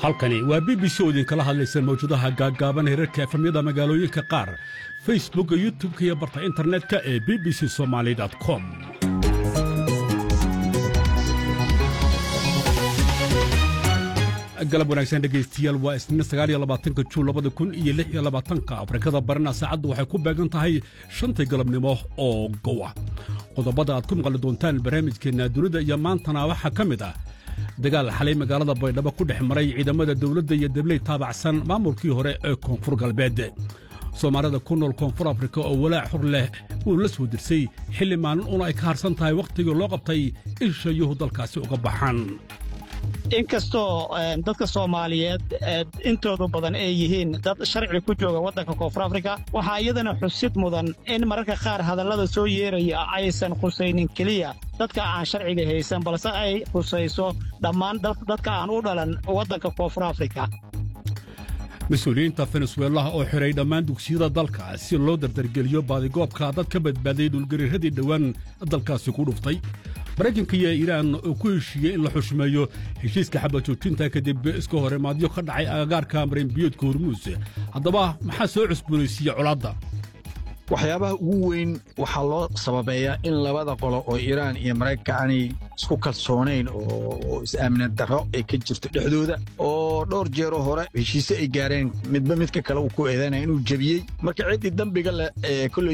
halkani waa b b c oo idinkala hadlaysa mawjadaha gaaggaaban herarka efamyada magaalooyinka qaar facebookka youtubka iyo barta internetka ee b b c somaali com galab wanaagsan dhegaystiyaal waa isniin sagaaliyolabaatanka juun labada kun iyo lix iyo labaatanka afrikada barina saacaddu waxay ku beegan tahay shantii galabnimo oo gowa qodobada aad ku maqli doontaan barnaamijkeenna dunida iyo maantana waxaa ka mid ah dagaal xalay magaalada baydhabo ku dhex maray ciidamada dawladda iyo dabley taabacsan maamulkii hore ee koonfur galbeed soomaalida ku nool koonfur afrika oo walaac xur leh uu la soo dirsay xilli maalin una ay ka harsan tahay wakhtigii loo qabtay in shayuhu dalkaasi uga baxaan inkastoo dadka soomaaliyeed intoodu badan ay yihiin dad sharci ku jooga waddanka koonfur afrika waxaa iyadana xusid mudan in mararka qaar hadallada soo yeeraya aysan khusaynin keliya dadka aan sharciga haysan balse ay khusayso dhammaan dadka aan u dhalan waddanka koonfur afrika mas-uuliyiinta fenesuelaha oo xidhay dhammaan dugsiyada dalka si loo dardargeliyo baadigoobka dad ka badbaaday dhulgariiradii dhowaan dalkaasi ku dhuftay maraykanka iyo iiraan oo ku heshiiyey in la xushmeeyo heshiiska xabajoojinta kadib iska hor imaadyo ka dhacay agagaarka marinbiyoodka hormuus haddaba maxaa soo cusboonaysiiya colaadda waxyaabaha ugu weyn waxaa loo sababeeyaa in labada qolo oo iiraan iyo maraykanka aanay isku kalsoonayn oo is-aaminad darro ay ka jirto dhexdooda oo dhowr jeeroo hore heshiise ay gaareen midba midka kale uu ku eedanaya inuu jebiyey marka ciddii dembiga leh ee kolley